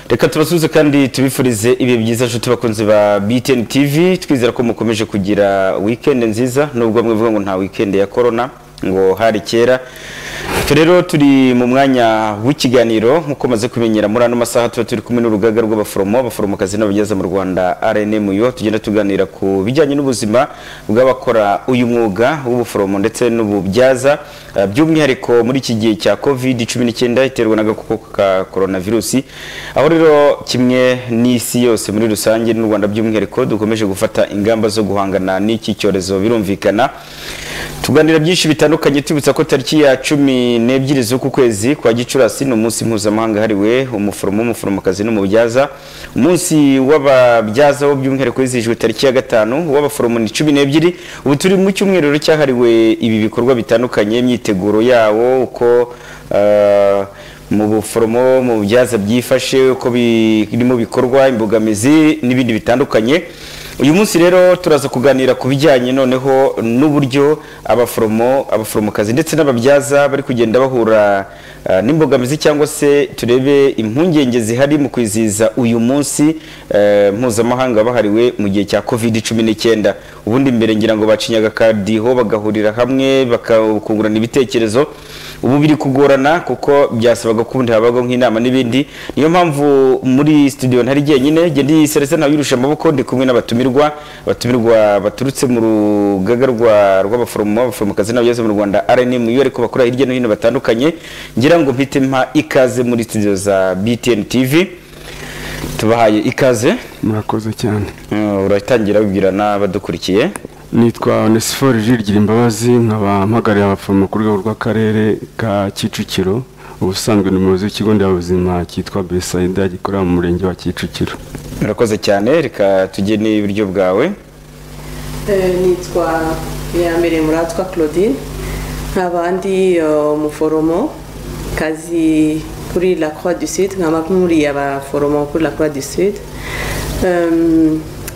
reka tubasubize kandi tubifurize ibihe byiza nshuti bakunzi ba BTN TV twizera ko mukomeje kugira weekend nziza nubwo mwivuga ngo nta weekend ya corona ngo hari kera rero turi mu mwanya w'ikiganiro nk'uko maze kumenyera muri ano masaha tuba turi kumwe n'urugaga rw'abaforomo abaforomokazi n'abageza mu rwanda rnmuyo tugenda tuganira ku bijyanye n'ubuzima bw'abakora uyu mwuga w'ubuforomo ndetse n'ububyaza Uh, by'umwihariko muri iki gihe cya covid 19 iterwa n'agakoko ka coronavirus aho rero kimwe n'isi yose muri rusange n'u Rwanda by'umwihariko dukomeje gufata ingamba zo guhangana n'iki cyorezo birumvikana tuganira byinshi bitandukanye tubitsa ko tariki ya cumi n'ebyiri z'uku kwezi kwa gicurasi ni umunsi mpuzamahanga hariwe umuforomo umuforomokazi n'umubyaza umunsi w'ababyaza wo by'umwihariko wizihijwe tariki ya gatanu uw'abaforomo ni cumi n'ebyiri ubu turi mu cyumweru cyahariwe ibi bikorwa bitandukanye imyiteguro yawo uko uh, mu buforomo mu bubyaza byifashe uko birimo bikorwa imbogamizi n'ibindi bitandukanye uyu munsi rero turaza kuganira ku bijyanye noneho n'uburyo abaforomo abaforomokazi ndetse n'ababyaza bari kugenda bahura uh, n'imbogamizi cyangwa se turebe impungenge zihari mu kwizihiza uyu munsi uh, mpuzamahanga wahariwe mu gihe cya covid 19 ubundi mbere ngira ngo bacinyaga akadiho bagahurira hamwe bakungurana ibitekerezo ubu biri kugorana kuko byasabaga ko ubundi habaho nk'inama n'ibindi niyo mpamvu muri studio ntari jyenyine njye ndi serese ntawe yirusha amaboko ndi kumwe n'abatumirwa abatumirwa baturutse mu rugaga rwa rw'abaforomo abaforomokazi n'abageze mu rwanda rnm iyo ariko bakora hirya no hino batandukanye ngira ngo mpite mpa ikaze muri studio za btn tv tubahaye ikaze murakoze cyane Mm, uratangira wibwira n'abadukurikiye nitwa onesiforo jirgira imbabazi nkaba mpagarariye abaforomo ku rwego rw'akarere ka kicukiro ubusanzwe ni umuyobozi w'ikigo nderabuzima cyitwa besayida gikorera mu murenge wa kicukiro urakoze cyane reka tujye n'iburyo bwawe Eh, nitwa ya mbere muratwa claudine nk'abandi eh, umuforomo kazi kuri la croix du sud nkaba muri abaforomo kuri la croix du sud Eh,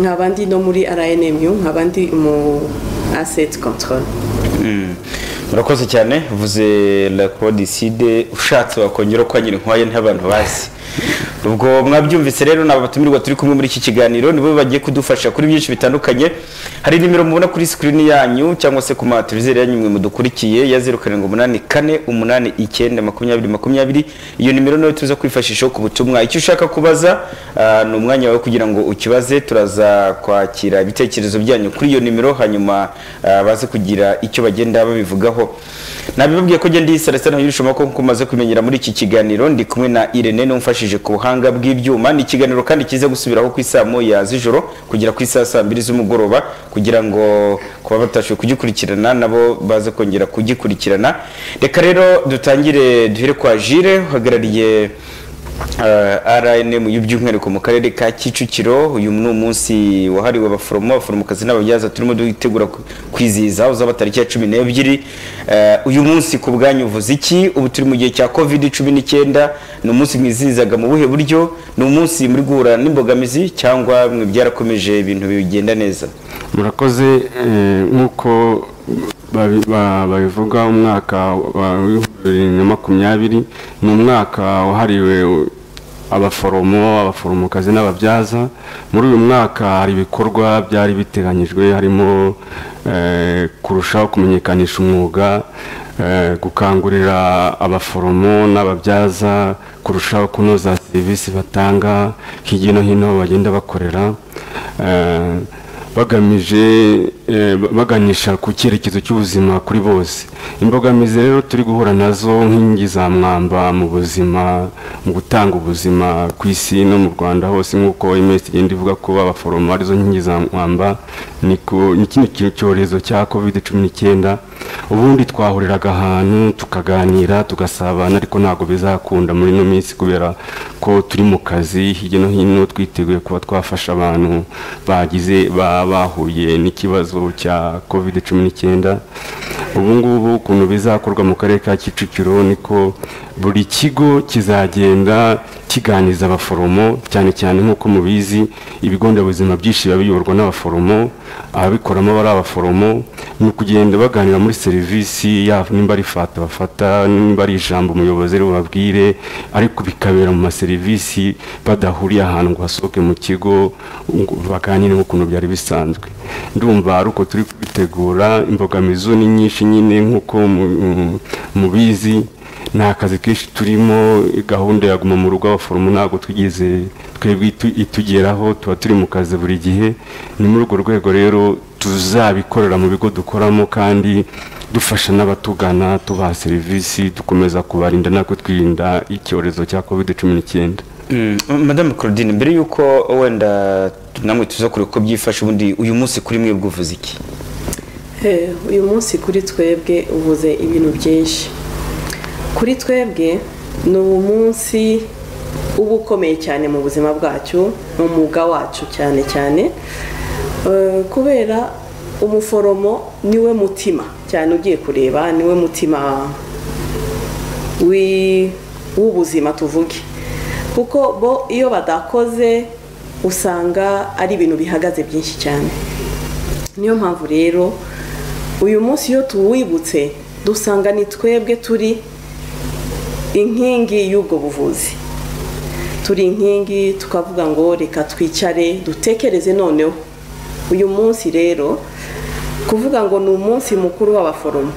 nk'abandi no muri rnmu nk'abandi umu asset control Mm. urakoze cyane uvuze la codicide ushatse wakongera ko nyiri nkwaye ntabantu bazi ubwo mwabyumvise rero ni abatumirwa turi kumwe muri iki kiganiro nibo bagiye kudufasha kuri byinshi bitandukanye hari nimero mubona kuri sikirini yanyu cyangwa se ku mateleviziyo yanyu mwe mudukurikiye ya zeru karindwi umunani kane umunani icyenda makumyabiri makumyabiri iyo nimero nayo tuza kwifashisha ku butumwa icyo ushaka kubaza ah, ni umwanya wawe kugira ngo ukibaze turaza kwakira ibitekerezo byanyu kuri iyo nimero hanyuma ah, baze kugira icyo bagenda babivugaho nabibabwiye ko ngenda iyisalasa ntayirushamo ko kumaze kumenyera muri iki kiganiro ndi kumwe na irene n'umfashije ku buhanga bw'ibyuma ni ikiganiro kandi kiza gusubiraho ku isaa moya z'ijoro kugera ku isaa saa mbiri z'umugoroba kugira ngo ku baba batashoboye kugikurikirana nabo baze kongera kugikurikirana reka rero dutangire duhere kwa jire uhagarariye rnm y'iby'umwihariko mu karere ka kicukiro uyu ni umunsi wahariwe abaforomo abaforomokazi n'ababyaza turimo dutegura ku- kwizihiza uzaba tariki ya cumi n'ebyiri Eh, uyu munsi ku bwanyu uvuze iki ubu turi mu gihe cya covid cumi n'icyenda ni umunsi mwizihizaga mu buhe buryo ni umunsi muri guhura n'imbogamizi cyangwa mwe byarakomeje ibintu bigenda neza murakoze eh, nk'uko babi- ba- babivuga umwaka wa- w'ibihumbi bibiri na makumyabiri ni umwaka wahariwe abaforomo abaforomokazi n'ababyaza muri uyu mwaka hari ibikorwa byari biteganyijwe harimo eh, kurushaho kumenyekanisha umwuga eh, gukangurira abaforomo n'ababyaza kurushaho kunoza serivisi batanga hirya no hino bagenda bakorera eh, bagamije eh, ba- baganisha ku cyerekezo cy'ubuzima kuri bose imbogamizi rero turi guhura nazo nk'inkingi za mwamba mu buzima mu gutanga ubuzima ku isi no mu rwanda hose nk'uko iminsi igenda ivuga ko abaforomo arizo nkingi za mwamba ni ku- ni kino ki- cyorezo cya covid cumi n'icyenda ubundi twahuriraga ahantu tukaganira tugasabana ariko ntabwo bizakunda muri ino minsi kubera ko turi mu kazi hirya no hino twiteguye kuba twafasha abantu bagize ba- bahuye n'ikibazo cya covid cumi n'icyenda ubu ngubu ukuntu bizakorwa mu karere ka kicukiro niko buri kigo kizagenda kiganiza abaforomo cyane cyane nk'uko mubizi ibigo nderabuzima byinshi biba biyoborwa n'abaforomo ababikoramo aba ari abaforomo ni ukugenda baganira muri serivisi yabo nimba ari fata bafata nimba ari ijambo umuyobozi ari bubabwire ariko bikabera mu maserivisi badahuriye ahantu ngo hasohoke mu kigo ngo baganire nk'ukuntu byari bisanzwe ndumva ari uko turi kubitegura imbogamizi zo ni nyinshi nyine nk'uko mu- mubizi ni akazi kenshi turimo gahunda ya guma mu rugo abaforomo ntabwo twigeze twebwe itu- itugeraho tuba turi mu kazi buri gihe ni muri urwo rwego rero tuzabikorera mu bigo dukoramo kandi dufasha n'abatugana tubaha serivisi dukomeza kubarinda natwe twirinda icyorezo cya covid cumi n'icyenda Mm, madame claudine mbere y'uko wenda namwe tuza kureba uko byifashe ubundi uyu munsi kuri mwe bwuvuze iki Eh, uyu munsi kuri twebwe uvuze ibintu byinshi kuri twebwe ni umunsi uba ukomeye cyane mu buzima bwacu ni umwuga wacu cyane cyane Eh, kubera umuforomo niwe mutima cyane ugiye kureba niwe mutima wi- w'ubuzima tuvuge kuko bo iyo badakoze usanga ari ibintu bihagaze byinshi cyane niyo mpamvu rero uyu munsi iyo tuwibutse dusanga ni twebwe turi inkingi y'ubwo buvuzi turi inkingi tukavuga ngo reka twicare dutekereze noneho uyu munsi rero kuvuga ngo ni umunsi mukuru w'abaforomo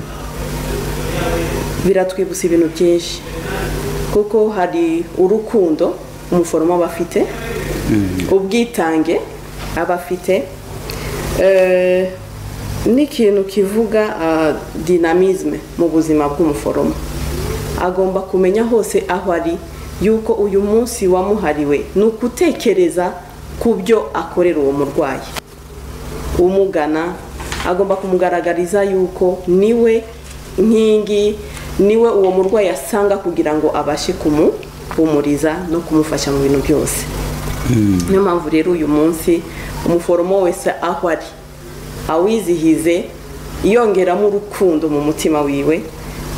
biratwibutsa ibintu byinshi kuko hari urukundo umuforomo aba afite ubwitange aba afite eh, n'ikintu kivuga ah, dinamisme mu buzima bw'umuforomo agomba kumenya hose aho ari yuko uyu munsi wamuhariwe ni ukutekereza ku byo akorera uwo murwayi umugana agomba kumugaragariza yuko niwe nkingi niwe uwo murwayi asanga kugira ngo abashe kumuhumuriza no kumufasha mu bintu byose niyo mpamvu rero uyu munsi umuforomo wese aho ari awizihize yongeramo urukundo mu mutima wiwe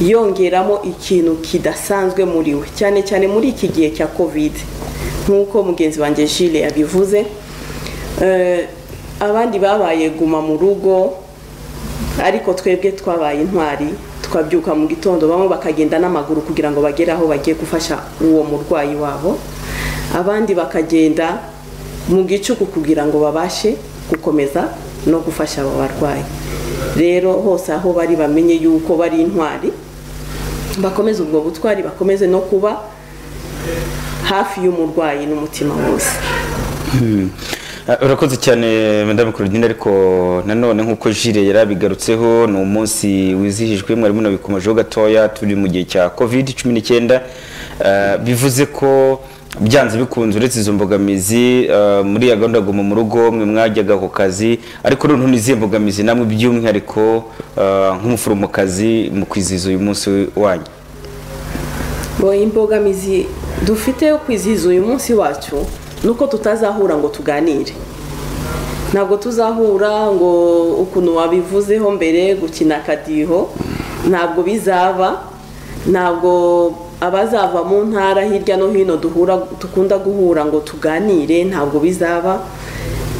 yongeramo ikintu kidasanzwe muri we cyane cyane muri iki gihe cya kovide nk'uko mugenzi wanjye jile yabivuze Eh, abandi babaye guma mu rugo ariko twebwe twabaye intwari twabyuka mu gitondo bamwe bakagenda n'amaguru kugira ngo bagere aho bagiye gufasha uwo murwayi wabo abandi bakagenda mu gicuku kugira ngo babashe gukomeza no gufasha abo barwayi rero hose aho bari bamenye yuko bari intwari bakomeze ubwo butwari bakomeze no kuba hafi y'umurwayi n'umutima wose Ah, urakoze cyane madame claudine ariko nanone nk'uko jire yari abigarutseho ni umunsi wizihijwe mwarimu nabikomejeho gatoya turi mu gihe cya covid cumi n'icyenda Ah, bivuze ko byanze bikunze uretse izo mbogamizi ah, muri ya gahunda ya guma mu rugo mwe mwajyaga ku kazi ariko noneho ni izihe mbogamizi namwe by'umwihariko ah, nk'umuforomokazi mu kwizihiza uyu munsi wanyu Bo imbogamizi dufite yo kwizihiza uyu munsi wacu ni uko tutazahura ngo tuganire ntabwo tuzahura ngo ukuntu wabivuzeho mbere gukina akadiho ntabwo bizaba ntabwo abazava mu ntara hirya no hino duhura dukunda guhura ngo tuganire ntabwo bizaba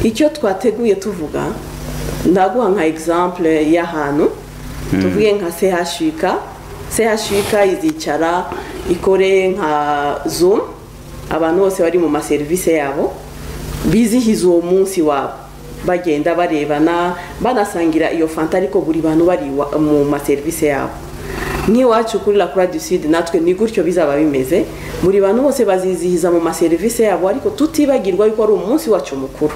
icyo twateguye tuvuga ndaguha nka exemple y'ahantu tuvuge nka CHUK CHUK izicara ikore nka zoom abantu bose bari mu maserivisi yabo bizihiza uwo munsi wabo bagenda barebana banasangira iyo fanta ariko buri bantu bari iwa- mu maserivisi yabo nk'iwacu kuri la croix du sud natwe ni gutyo bizaba bimeze buri bantu bose bazizihiza mu maserivisi yabo ariko tutibagirwa yuko ari umunsi wacu mukuru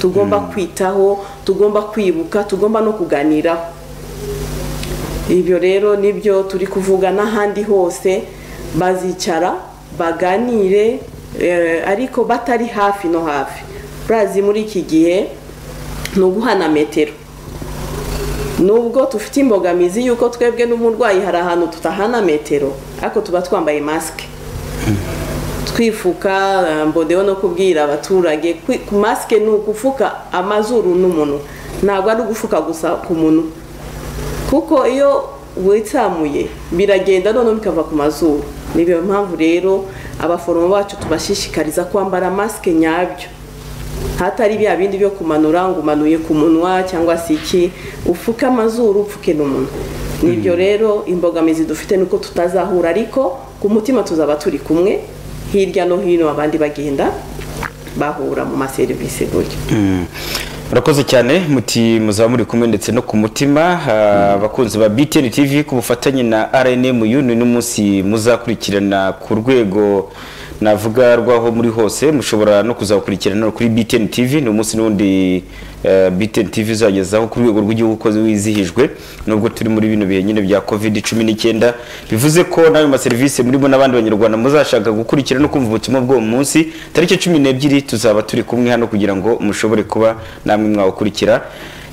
tugomba kwitaho tugomba kwibuka tugomba no kuganiraho ibyo rero nibyo turi kuvuga n'ahandi hose bazicara baganire eh, ariko batari hafi no hafi urazi muri iki gihe ni uguhana metero nubwo dufite imbogamizi y'uko twebwe n'umurwayi hari ahantu tutahana metero ariko tuba twambaye masike twifuka eh, mboneyeho no kubwira abaturage kwi- ku masike ni ugupfuka amazuru n'umuntu ntabwo ari ugufuka gusa ku munwa kuko iyo witsamuye biragenda noneho bikava ku mazuru niyo mpamvu rero abaforomo bacu tubashishikariza kwambara masike nyabyo hatari bya bindi byo kumanura ngo umanuye ku munwa cyangwa se iki upfuke amazuru upfuke n'umunwa nibyo rero imbogamizi dufite ni uko tutazahura ariko ku mutima tuzaba turi kumwe hirya no hino abandi bagenda bahura mu maserivisi gutyo murakoze cyane muti muzaba muri kumwe ndetse no ku mutima ah, abakunzi ba BTN TV ku bufatanye na RNM uyu ni n'umunsi muzakurikirana ku rwego navuga rwaho muri hose mushobora no kuzakurikirana no kuri BTN TV ni umunsi n'undi eh, BTN TV izagezaho ku rwego rw'igihugu uko wizihijwe nubwo turi muri bino bihe nyine bya covid 19 bivuze ko n'ayo maserivisi murimo n'abandi banyarwanda muzashaka gukurikira no kumva ubutumwa bw'uwo munsi tariki cumi n'ebyiri tuzaba turi kumwe hano kugira ngo mushobore kuba namwe mwawukurikira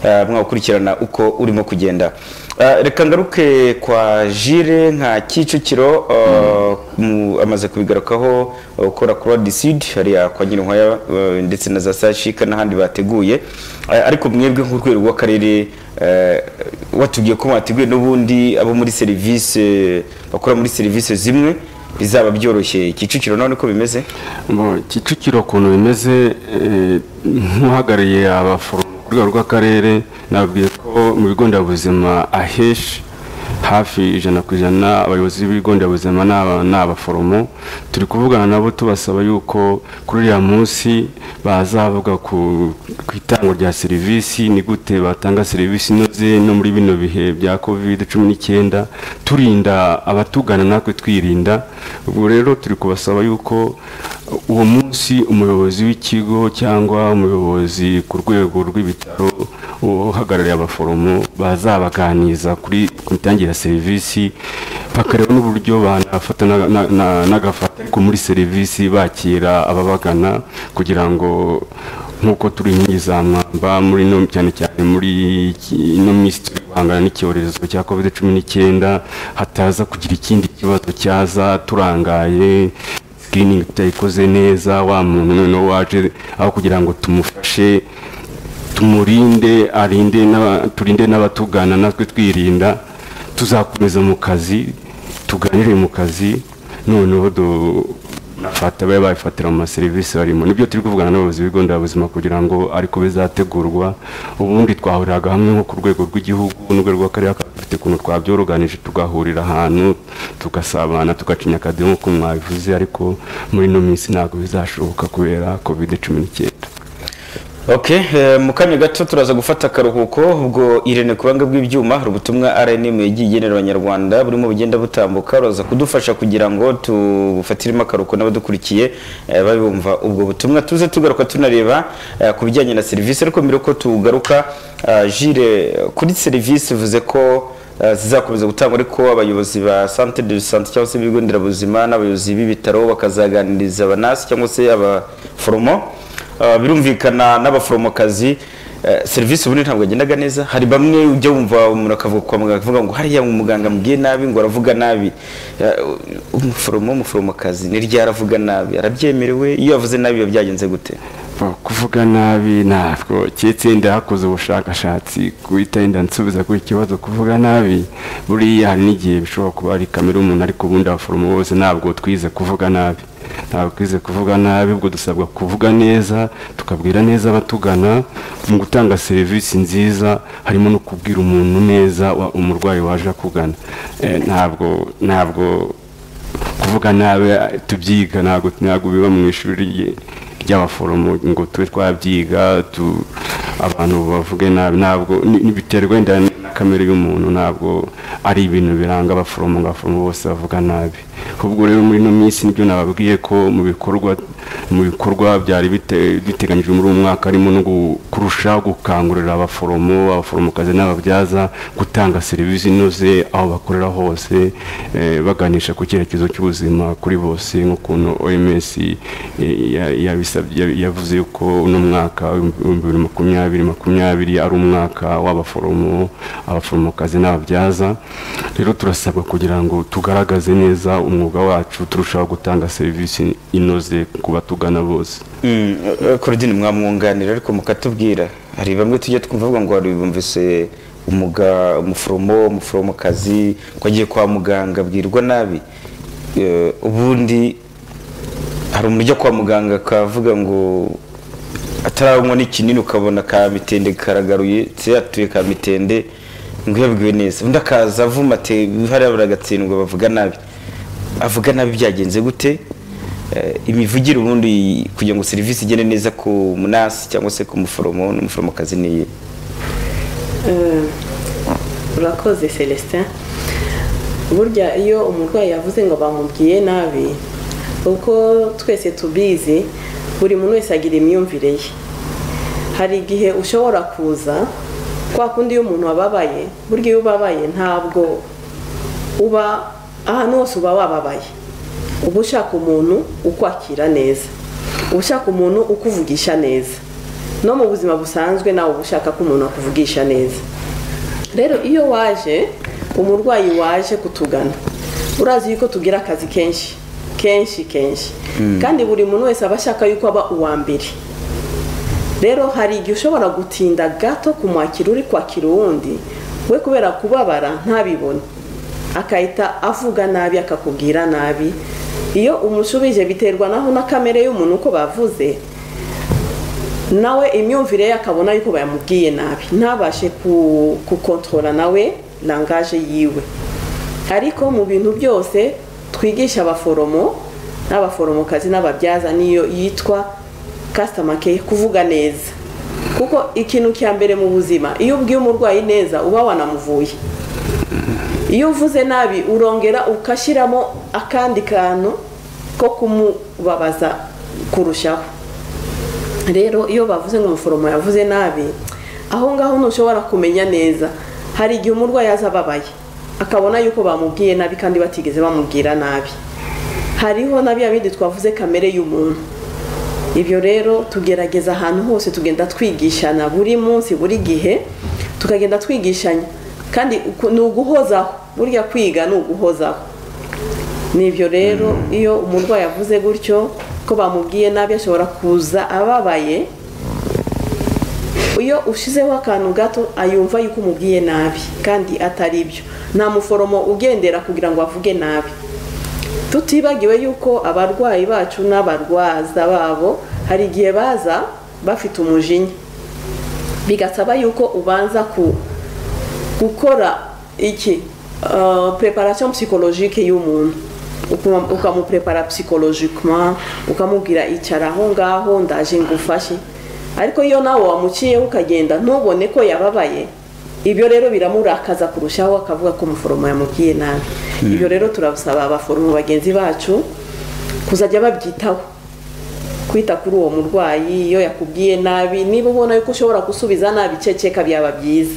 eh, mwawukurikirana uko urimo kugenda Eh, reka ngaruke kwa jire nka kicukiro eh, mu- amaze kubigarukaho eh, ukora croix du sud hariya kwa nyirinkwaya eh, ndetse na za sashika n'ahandi bateguye Eh, ariko mwebwe nk'urwego rw'akarere eh, watubwiye ko mwateguye n'ubundi abo muri serivisi bakora muri serivisi zimwe bizaba byoroshye kicukiro none ko bimeze Bo, kicukiro ukuntu bimeze eh, nk'uhagarariye abaforomo ku rwego rw'akarere nabwiye ko mu bigo nderabuzima aheshi hafi ijana ku ijana abayobozi b'ibigo nderabuzima ni aba- ni abaforomo turi kuvugana nabo tubasaba yuko kuri uriya munsi bazavuga ku ku itangwa rya serivisi ni gute batanga serivisi inoze no muri bino bihe bya covid cumi n'icyenda turinda abatugana natwe twirinda ubwo rero turi kubasaba yuko uwo munsi umuyobozi w'ikigo cyangwa umuyobozi ku rwego rw'ibitaro uhagarariye abaforomo bazabaganiriza kuri ku mitangire ya serivisi bakareba n'uburyo banafata na- na- na- n'agafata ariko muri serivisi bakira ababagana kugira ngo nk'uko turi inkingi za mwamba muri ino cyane cyane muri iki- ino minsi turi guhangana n'icyorezo cya covid cumi n'icyenda hataza kugira ikindi kibazo cyaza turangaye sikiningi tutayikoze neza wa muntu noneho waje aho kugira ngo tumufashe tumurinde arinde n'aba- turinde n'abatugana natwe twirinda tuzakomeza mu kazi tuganire mu kazi noneho du- nafata babe babifatira mu maserivisi barimo nibyo turi kuvugana n'abayobozi b'ibigo nderabuzima kugira ngo ariko bizategurwa ubundi twahuriraga hamwe nko ku rwego rw'igihugu n'urwego rw'akarere kakaba dufite ukuntu twabyoroganije tugahurira ahantu tugasabana tugacinya akadiho nk'uko mwabivuze ariko muri ino minsi ntabwo bizashoboka kubera covid cumi n'icyenda Okay, eh, mu kanya gato turaza gufata akaruhuko ubwo Irene Kubanga bw'ibyuma hari ubutumwa RNM yagiye igenera abanyarwanda burimo bugenda butambuka uraza kudufasha kugira ngo tubufatiremo akaruhuko n'abadukurikiye eh, babumva ubwo butumwa tuze tugaruka tunareba eh, ku bijyanye na serivisi ariko mbere yuko tugaruka eh, Jire kuri serivisi uvuze ko eh, zizakomeza gutangwa ariko abayobozi ba centre de santé cyangwa se ibigo nderabuzima n'abayobozi b'ibitaro bakazaganiriza abanasi cyangwa se abaforomo Uh, birumvikana n'abaforomokazi eh, serivisi ubundi ntabwo yagendaga neza hari bamwe ujya wumva umuntu akavuga kwa muganga akavuga ngo hariya umuganga amubwiye nabi ngo aravuga nabi Eh, umuforomo w'umuforomokazi ni ryari aravuga nabi arabyemerewe iyo yavuze nabi biba byagenze gute Ba- kuvuga nabi ntabwo keretse yenda hakoze ubushakashatsi guhita yenda nsubiza kuri iki kibazo kuvuga nabi buriya hari n'igihe bishobora kuba ari kamere umuntu ariko ubundi abaforomo bose ntabwo twize kuvuga nabi ntabwo twize kuvuga nabi ubwo dusabwa kuvuga neza tukabwira neza abatugana mu gutanga serivisi nziza harimo no kubwira umuntu neza wa- umurwayi waje akugana Eh, ntabwo ntabwo kuvuga nabi tubyiga ntabwo ntabwo biba mu ishuri rye- ry'abaforomo ngo tube twabyiga tu- abantu bavuge nabi ntabwo ni- ni- biterwa wenda na kamere y'umuntu ntabwo ari ibintu biranga abaforomo ngo abaforomo bose bavuga nabi ubwo rero muri ino minsi nibyo nababwiye ko mu bikorwa mu bikorwa byari bite- biteganyijwe muri uyu mwaka harimo no gu- kurushaho gukangurira abaforomo abaforomokazi n'ababyaza gutanga serivisi inoze aho bakorera hose eh, baganisha ku cyerekezo cy'ubuzima kuri bose nk'ukuntu oms eh, ya- yabisabye- ya- yavuze yuko uno mwaka w'ibihumbi bibiri makumyabiri makumyabiri ari umwaka w'abaforomo abaforomokazi n'ababyaza rero turasabwa kugira ngo tugaragaze neza umwuga wacu turushaho gutanga serivisi inoze ku batugana bose Mm, eh, Claudine mwamwunganira ariko mukatubwira hari bamwe tujya twumva bavuga ngo hari bumvise umuga umuforomo umuforomokazi ko agiye kwa muganga abwirwa nabi Eh, ubundi hari umuntu ujya kwa muganga akavuga ngo atarabonywa n'ikinini ukabona ka mitende karagaruye se yatuye ka mitende ngo yabwiwe neza undi akaza avuma ati hariya baragatsindwa bavuga nabi avuga nabi byagenze gute Eh, imivugire ubundi kugira ngo serivisi igende neza ku munasi cyangwa se ku muforomo n'umuforomokazi niye Eh, urakoze celestin burya iyo umurwayi yavuze ngo bamubwiye nabi uko twese tubizi buri muntu wese agira imyumvire ye hari igihe ushobora kuza kwa kundi iyo umuntu ababaye burya iyo ubabaye ntabwo uba ahantu hose uba wababaye uba ushaka umuntu ukwakira neza uba ushaka umuntu ukuvugisha neza no mu buzima busanzwe nawe uba ushaka ko umuntu akuvugisha neza rero iyo waje umurwayi waje kutugana urazi yuko tugira akazi kenshi kenshi kenshi kandi buri muntu wese aba ashaka yuko aba uwa mbere rero hari igihe ushobora gutinda gato kumwakira uri kwakira uwundi we kubera kubabara ntabibone akahita avuga nabi akakubwira nabi iyo umushubije biterwa naho na kamere y'umuntu uko bavuze nawe imyumvire ye akabona yuko bayamubwiye nabi ntabashe ku- gukontorora nawe langaje yiwe ariko mu bintu byose twigisha abaforomo n'abaforomokazi n'ababyaza niyo yitwa customer care kuvuga neza kuko ikintu cya mbere mu buzima iyo ubwiye umurwayi neza uba wanamuvuye iyo uvuze nabi urongera ugashyiramo akandi kantu ko kumubabaza kurushaho rero iyo bavuze ngo umuforomo yavuze nabi aho ngaho ntushobora kumenya neza hari igihe umurwayi aza ababaye akabona yuko bamubwiye nabi kandi batigeze bamubwira nabi hariho na bya bindi twavuze kamere y'umuntu ibyo rero tugerageza ahantu hose tugenda twigishana buri munsi buri gihe tukagenda twigishanya kandi uku- ni uguhozaho burya kwiga ni uguhozaho ni ibyo rero iyo umurwayi avuze gutyo ko bamubwiye nabi ashobora kuza ababaye iyo ushizeho akantu gato ayumva yuko umubwiye nabi kandi atari ibyo nta muforomo ugendera kugira ngo avuge nabi tutibagiwe yuko abarwayi bacu n'abarwaza babo hari igihe baza bafite umujinya bigasaba yuko ubanza ku gukora iki preparation psychologique y'umuntu Ukuma- ukamuprepara psychologiquement ukamubwira icara aho ngaho ndaje ngufashe ariko iyo nawe wamuciyeho ukagenda ntubone ko yababaye ibyo rero biramurakaza kurushaho akavuga ko umuforomo yamubwiye nabi ibyo rero turabasaba abaforomo bagenzi bacu kuzajya babyitaho kwita kuri uwo murwayi iyo yakubwiye nabi niba ubona yuko ushobora gusubiza nabi ceceka byaba byiza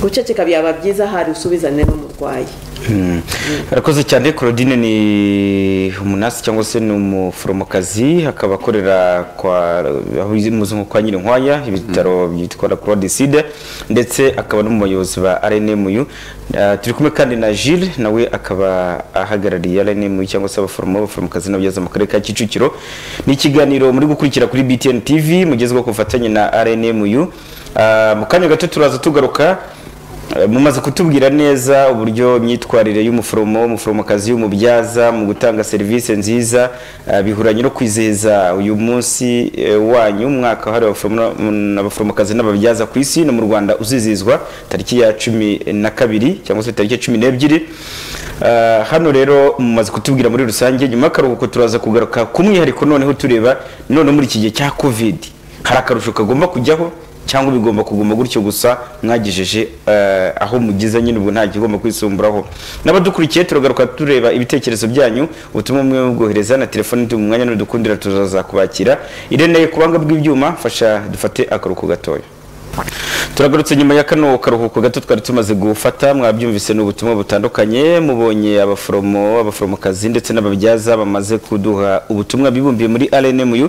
guceceka byaba byiza hari usubizane n'umurwayi arakoze cyane claudine ni umunasi cyangwa se ni umuforomokazi akaba akorera kwa aho izi- muzi nko kwa nyirinkwaya ibitaro byitwa la croix du sud ndetse akaba n'umuyobozi wa rnmu Ah, turi kumwe kandi na gilles nawe akaba ahagarariye rnmu cyangwa se abaforomo abaforomokazi n'ababyaza mu karere ka kicukiro ni ikiganiro muri gukurikira kuri btn tv mugezweho ku bufatanye na rnmu Ah, mu kanya gato turaza tugaruka Eh, mumaze kutubwira neza uburyo imyitwarire y'umuforomo umuforomokazi y'umubyaza mu gutanga serivisi nziza eh, bihuranye no kwizeza uyu munsi eh, wanyu umwaka wahariwe abaforomo n- abaforomokazi n'ababyaza ku isi no mu rwanda uzizizwa tariki ya cumi na kabiri cyangwa se tariki ya cumi n'ebyiri Eh, hano rero mumaze kutubwira muri rusange nyuma y'akaruhuko turaza kugaruka ku mwihariko noneho tureba noneho muri iki gihe cya covid hari akarusho kagomba kujyaho cyangwa bigomba kuguma gutyo gusa mwagejeje eh, aho mugeze nyine ubwo nta kigomba kwisumburaho n'abadukurikiye turagaruka tureba ibitekerezo byanyu ubutumwa bumwe bubwohereza na telefone ndi mu mwanya n'udukundira tuzaza kubakira irene ku buhanga bw'ibyuma fasha dufate akaruhuko gatoya turagarutse nyuma ya kano karuhuko gato twari tumaze gufata mwabyumvise ni ubutumwa butandukanye mubonye abaforomo abaforomokazi ndetse n'ababyaza bamaze kuduha ubutumwa bibumbiye muri rnmu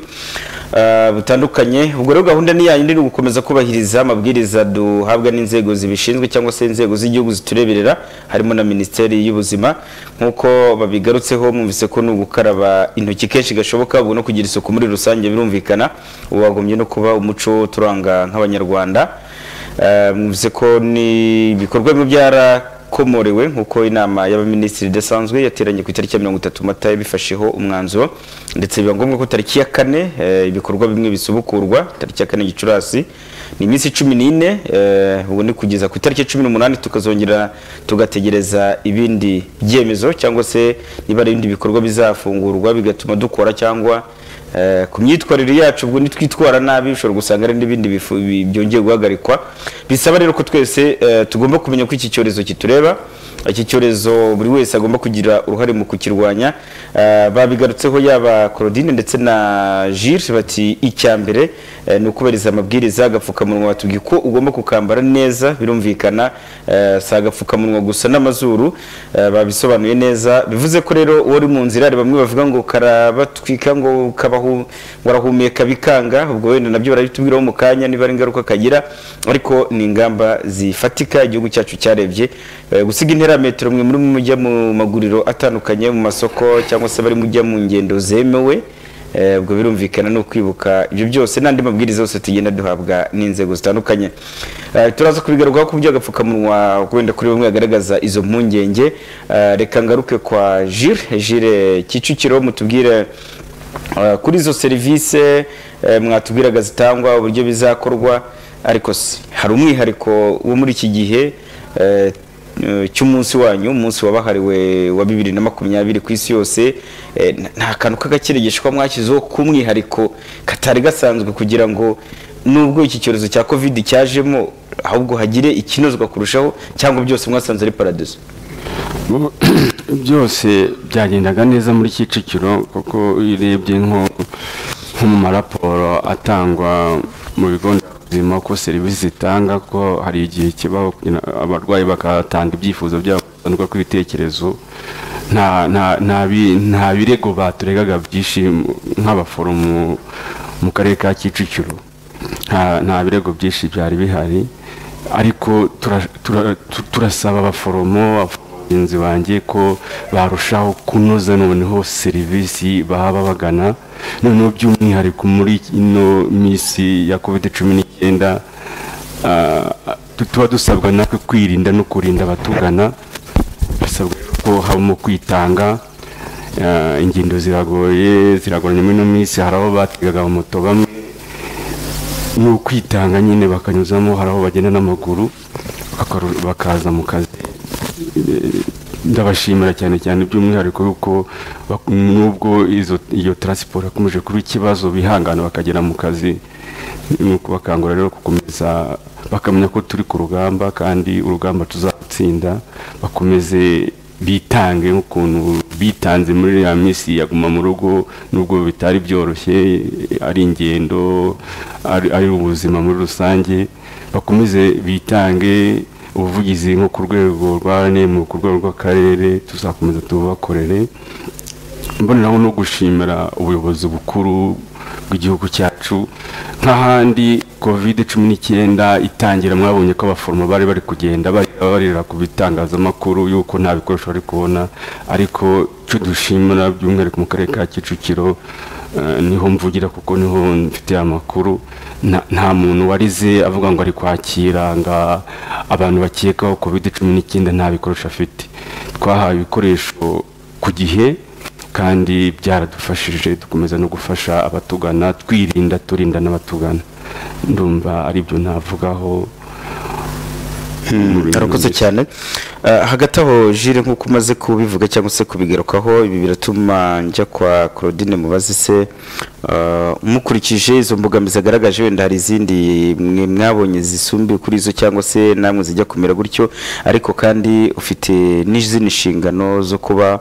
ah, butandukanye ubwo rero gahunda ni yayindi ni ugukomeza kubahiriza amabwiriza duhabwa n'inzego zibishinzwe cyangwa se inzego z'igihugu zitureberera harimo na minisiteri y'ubuzima nk'uko babigarutseho mwumvise ko ni ugukaraba intoki kenshi gashoboka ubwo no kugira isuku muri rusange birumvikana ubu wagombye no kuba umuco turanga nk'abanyarwanda Eh, mwumvise ko ni ibikorwa bimwe byara yakomorewe nk'uko inama y'abaminisitiri idasanzwe yateranye ku itariki ya mirongo itatu mata yabifasheho umwanzuro ndetse biba ngombwa ko tariki ya kane eh, ibikorwa bimwe bisubukurwa tariki ya kane gicurasi ni iminsi cumi n'ine eh, ubu ni kugeza ku itariki ya cumi n'umunani tukazongera tugategereza ibindi byemezo cyangwa se niba ari ibindi bikorwa bizafungurwa bigatuma dukora cyangwa Eh, ku myitwarire yacu ubwo nitwitwara nabi ushobora gusanga hari n'ibindi bifu- bi- byongeye guhagarikwa bisaba rero ko twese eh, tugomba kumenya ko iki cyorezo kitureba iki cyorezo buri wese agomba kugira uruhare mu kukirwanya Eh, babigarutseho yaba Claudine ndetse na Gilles bati icya mbere eh, ni ukubahiriza amabwiriza agapfukamunwa batubwiye ko ugomba kukambara neza birumvikana eh, si agapfukamunwa gusa n'amazuru eh, babisobanuye neza bivuze ko rero uwo uri mu nzira hari bamwe bavuga ngo karabatwika ngo kabahu warahumeka bikanga ubwo wenda nabyo barabitubwiraho mu kanya niba ari ingaruka kagira ariko ni ingamba zifatika igihugu cyacu cyarebye Eh, gusiga intera ya metero mwe muri mujya mu maguriro atandukanye mu masoko cyangwa se bari mujya mu ngendo zemewe Eh, ubwo birumvikana ni ukwibuka ibyo byose n'andi mabwiriza yose tugenda duhabwa n'inzego zitandukanye Eh, turaza kubigarukaho ku by'agapfukamunwa wenda kuri bamwe hagaragaza izo mpungenge Eh, reka ngaruke kwa Gilles Gilles Kicukiro mutubwire eh, kuri izo serivisi mwatubwiraga zitangwa uburyo bizakorwa ariko se hari umwihariko wo muri iki gihe eh, eh, cy'umunsi wanyu umunsi wabahariwe wa bibiri na makumyabiri ku isi yose eh, nta- nta kantu k'agakirigishwa mwashyizeho k'umwihariko katari gasanzwe kugira ngo nubwo iki cyorezo cya covid cyajemo ahubwo hagire ikinozwa kurushaho cyangwa byose mwasanze ari paradizo Bo- byose byagendaga neza muri kicukiro kuko iyo urebye nko nko mu maraporo atangwa mu bigo nderabuzima ko serivisi zitanga ko hari igihe kibaho kugira abarwayi bakatanga ibyifuzo byabo batandukanye ku ibitekerezo nta nta- nta bi- nta birego baturegaga byinshi mu- nk'abaforomo mu karere ka kicukiro nta nta birego byinshi byari bihari ariko tura- tura- tu- turasaba abaforomo abagenzi banjye ko barushaho kunoza noneho serivisi baba bagana noneho by'umwihariko muri ino minsi ya covid cumi n'icyenda ah, tu- tuba dusabwa natwe kwirinda no kurinda abatugana bisabwa ko habamo kwitanga ah, ingendo ziragoye ziragoranye muri ino minsi hari abo bategaga moto bamwe ni ukwitanga nyine bakanyuzamo hari aho bagenda n'amaguru bakaru- bakaza mu kazi Eh, ndabashimira cyane cyane by'umwihariko yuko bak- nubwo izo- iyo taransiporo yakomeje kuba ikibazo bihangana bakagera mu kazi ni ukubakangurira rero gukomeza bakamenya ko turi ku rugamba kandi urugamba tuzatsinda bakomeze bitange nk'ukuntu bitanze muri ya minsi yaguma mu rugo nubwo bitari byoroshye ari ingendo ari ari ubuzima muri rusange bakomeze bitange ubuvugizi nko ku rwego rwa rnm ku rwego rw'akarere tuzakomeza tubakorere mboneraho no gushimira ubuyobozi bukuru bw'igihugu cyacu nk'ahandi covid cumi n'icyenda itangira mwabonye ko abaforomo bari bari kugenda barira barira ku bitangazamakuru yuko nta bikoresho bari kubona ariko icyo dushimira by'umwihariko mu karere ka kicukiro eh, niho mvugira kuko niho mfite amakuru nta- nta muntu warize avuga ngo ari kwakira ngo abantu bakekaho covid cumi n'icyenda nta bikoresho afite twahawe ibikoresho ku gihe kandi byaradufashije dukomeza no gufasha abatugana twirinda turinda n'abatugana ndumva aribyo navugaho arakoze cyane Eh, hagati aho jire nk'uko umaze kubivuga cyangwa se kubigarukaho ibi biratuma njya kwa claudine mubazi se eh, mukurikije izo mbogamizi agaragaje wenda hari izindi mwe mwabonye zisumbuye kuri izo cyangwa se namwe zijya kumera gutyo ariko kandi ufite n'izindi nshingano zo kuba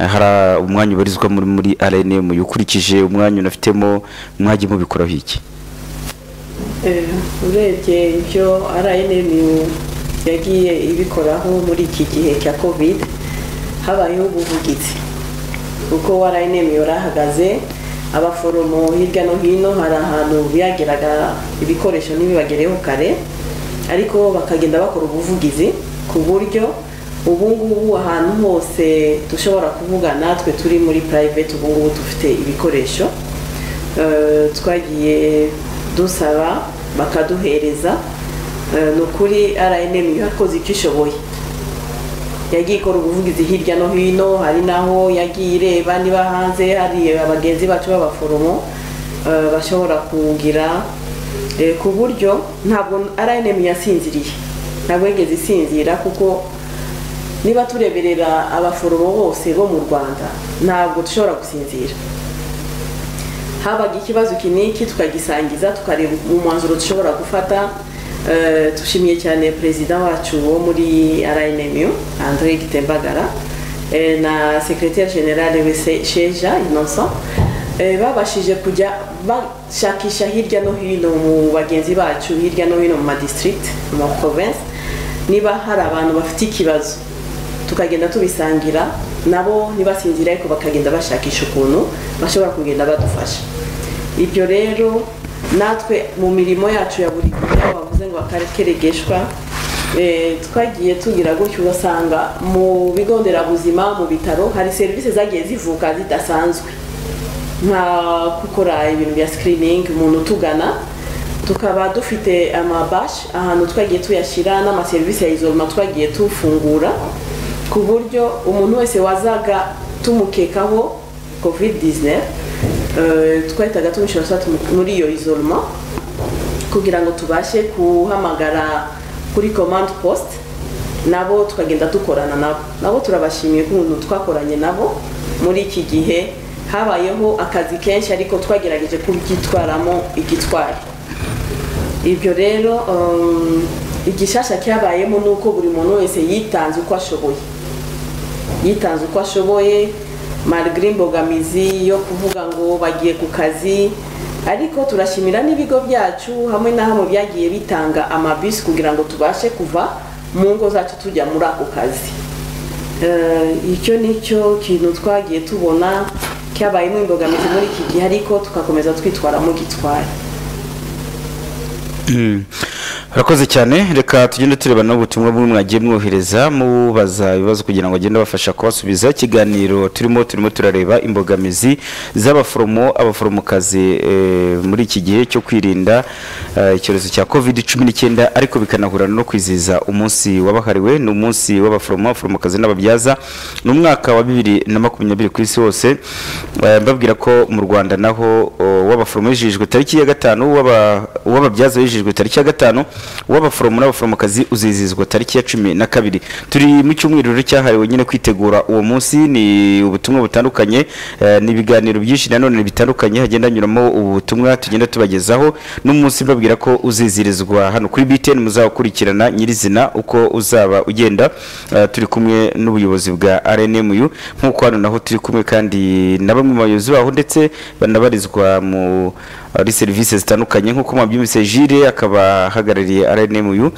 eh, hari umwanya ubarizwa muri muri rnm ukurikije umwanya unafitemo mwajya mubikoraho iki Eh, urebye ibyo rnm yagiye ibikoraho muri iki gihe cya covid habayeho ubuvugizi kuko rnm yarahagaze abaforomo hirya no hino hari ahantu byageraga ibikoresho ntibibagereho kare ariko bakagenda bakora ubuvugizi ku buryo ubu ngubu ahantu hose dushobora kuvuga natwe turi muri private ubu ngubu dufite ibikoresho Eh, twagiye dusaba bakaduhereza Eh, ni ukuri rnm yakoze icyo ishoboye yagiye ikora ubuvugizi hirya no hino hari n'aho yagiye ireba niba hanze hari abagenzi bacu b'abaforomo eh, bashobora kugira eh, ku buryo ntabwo rnm yasinziriye ntabwo yigeze isinzira kuko niba tureberera abaforomo bose bo mu rwanda ntabwo dushobora gusinzira habaga ikibazo kiniki tukagisangiza tukareba umwanzuro dushobora gufata Eh, dushimiye cyane perezida wacu wo muri rnmu andre gitembagara eh, na secrétaire generale we Se- sheja innocent Eh, babashije kujya bashakisha hirya no hino mu bagenzi bacu hirya no hino mu madistrict mu maprovince niba hari abantu bafite ikibazo tukagenda tubisangira nabo ntibasinzire ariko bakagenda bashakisha ukuntu bashobora kugenda badufasha ibyo rero natwe mu mirimo yacu ya buri gihe aho bavuze ngo akarekeregeshwa eh, twagiye tugira gutyo ugasanga mu bigo nderabuzima mu bitaro hari serivisi zagiye zivuka zidasanzwe nka gukora ibintu bya sikiriningi umuntu utugana tukaba dufite amabashi ahantu twagiye tuyashyira n'amaserivisi ya izoroma twagiye tufungura ku buryo umuntu wese wazaga tumukekaho covid 19 eh, twahitaga tumushyira tumu- muri iyo izoroma kugira ngo tubashe guhamagara kuri command post nabo tukagenda dukorana nabo nabo turabashimiye ukuntu twakoranye nabo muri iki gihe habayeho akazi kenshi ariko twagerageje kubyitwaramo igitwari ibyo rero um, igishasha cyabayemo ni uko buri muntu wese yitanze uko ashoboye yitanze uko ashoboye marigire imbogamizi yo kuvuga ngo bagiye ku kazi ariko turashimira n'ibigo byacu hamwe na hamwe byagiye bitanga amabisi kugira ngo tubashe kuva mu ngo zacu tujya muri ako kazi Eh, icyo ni cyo kintu twagiye tubona cyabayemo imbogamizi muri iki gihe ariko tugakomeza twitwaramo gitwaye Urakoze cyane reka tugende tureba n'ubutumwa bumwe mwagiye mwohereza mubaza ibibazo kugira ngo agende abafasha kubasubiza ikiganiro turimo turimo turareba imbogamizi z'abaforomo abaforomokazi eh, muri iki gihe cyo kwirinda eh, icyorezo cya covid 19 ariko bikanahurana no kwizihiza umunsi wabahariwe ni umunsi w'abaforomo abaforomokazi n'ababyaza ni umwaka wa bibiri na makumyabiri ku isi hose Eh, mbabwira ko mu Rwanda naho oh, w'abaforomo yijijwe tariki ya gatanu w'aba- w'ababyaza yijijwe tariki ya gatanu w'abaforomo n'abaforomokazi uzizihizwa tariki ya cumi na kabiri turi mu cyumweru rero cyahariwe nyine kwitegura uwo munsi ni ubutumwa butandukanye eh, ni ibiganiro byinshi nanone bitandukanye hagenda hanyuramo ubutumwa tugenda tubagezaho n'umunsi mbabwira ko uzizirizwa hano kuri BTN muzawukurikirana nyirizina uko uzaba ugenda Eh, turi kumwe n'ubuyobozi bwa RNMU nk'uko hano naho turi kumwe kandi na bamwe mu bayobozi baho ndetse banabarizwa mu ari serivisi zitandukanye nk'uko mwabyumvise Jire akaba ahagarariye RNMU uh,